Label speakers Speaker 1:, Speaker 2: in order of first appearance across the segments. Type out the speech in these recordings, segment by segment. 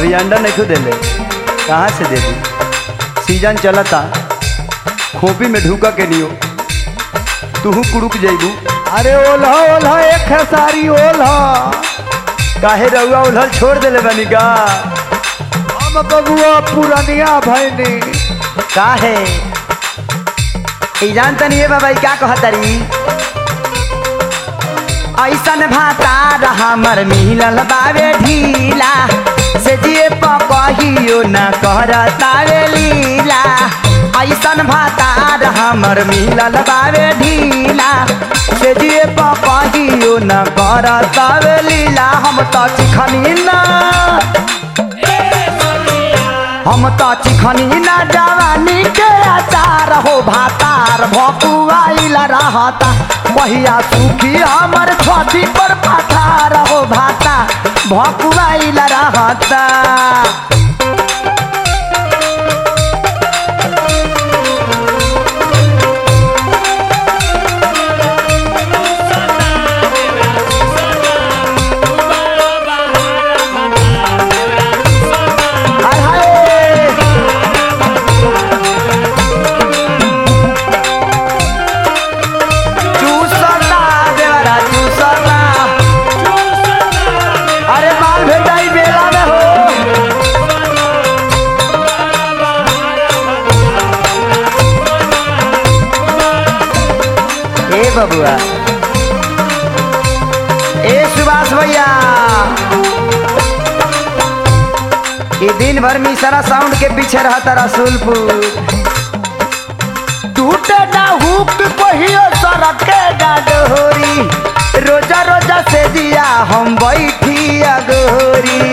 Speaker 1: अभी अंडा नहीं खुद ले कहाँ से दे दी सीजन चलता खोपी में ढूका के नियो तूहू कुड़ुक जइबू
Speaker 2: अरे ओल्हा ओल्हा एक है सारी ओल्हा
Speaker 1: काहे रउआ उधर छोड़ देले बनी का
Speaker 2: हम बबुआ पुरनिया भैनी
Speaker 1: काहे ई जानता नहीं है बाबा ई का कहतरी ऐसन भातार हमर मिलल बावे ढीला से जिए पकहियो न करतावे लीला ऐसन भातार हमर मिलल बावे ढीला से जिए पकहियो न करतावे लीला हम त चिखनी ना हम त चिखनी ना जवानी के अचार हो भातार भकुआइल रहता पहिया सुखी हमर छठी पर पठार हो भाता भकुआइल रहता हाय हाय चूसता देवरा चूसता अरे माल भेटाई बेला में हो ए बबुआ ए सुभाष भैया ये दिन भर में सारा साउंड के पीछे रहता रसूलपुर टूटे ना हुक कहियो सड़क के डोरी रोजा रोजा से दिया हम बैठी अगोरी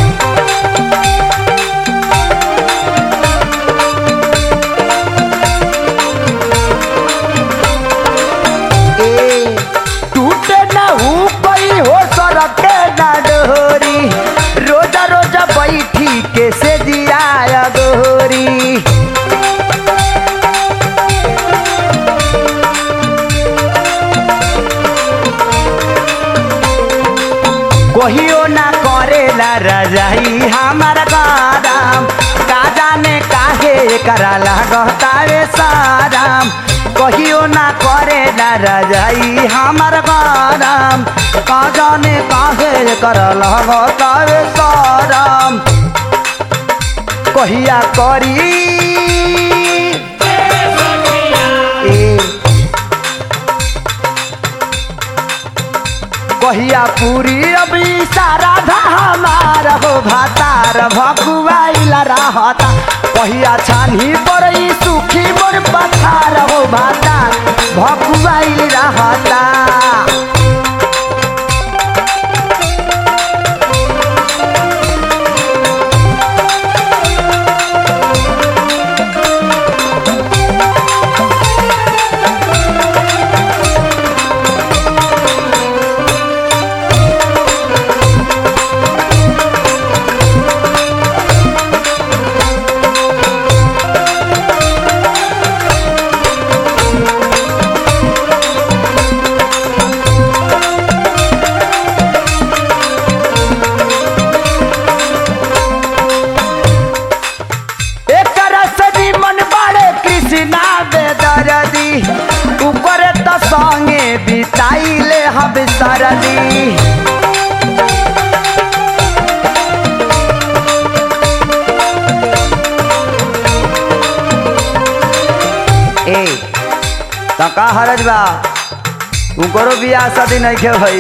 Speaker 1: ए, टूटे ना हुक हो सड़क के डोरी रोजा रोजा बैठी के से दिया अगोरी कहियो ना करेला रजाई हमार गरम का जाने काहे करा लगतावे साराम कहियो ना करेला रजाई हमार गरम का जाने काहे करा लगतावे साराम कहिया करी ए कहिया पूरी अभी सारा हमार हो भातार भकुआइला रहता कहिया छानी पड़ई सुखी मोर पथार हो भातार भकुआइल रहता एकरा सदी मन बाड़े कृष्णा बेदरदी ऊपर त संगे बिताइले हम सरदी ए त का हरज बा उकरो बियाह शादी नहीं के भई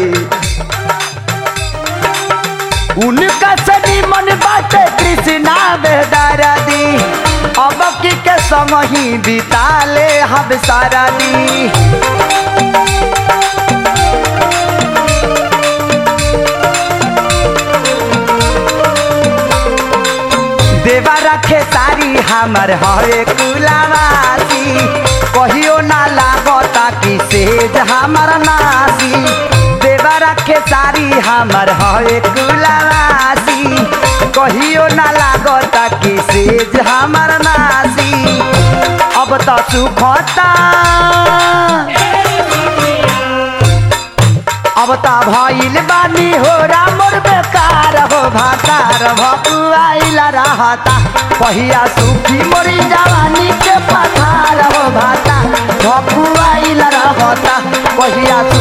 Speaker 1: उनका सदी मन बाटे कृष्णा बेदरदी अब की के संग ही बिताले हम सारा दी देवा रखे सारी हमर हरे कुलावासी कहियो ना लागता कि सेज हमर नासी देवा रखे सारी हमर हरे कुलावासी कहियो ना लागता कि सेज हमर नासी अब त सुखता अब त भइल बानी हो रामर बेकार हो भातार भकुआइल रहता पहिया सुखी मोरी जवानी के पथार हो भाता भकुआइल रहता पहिया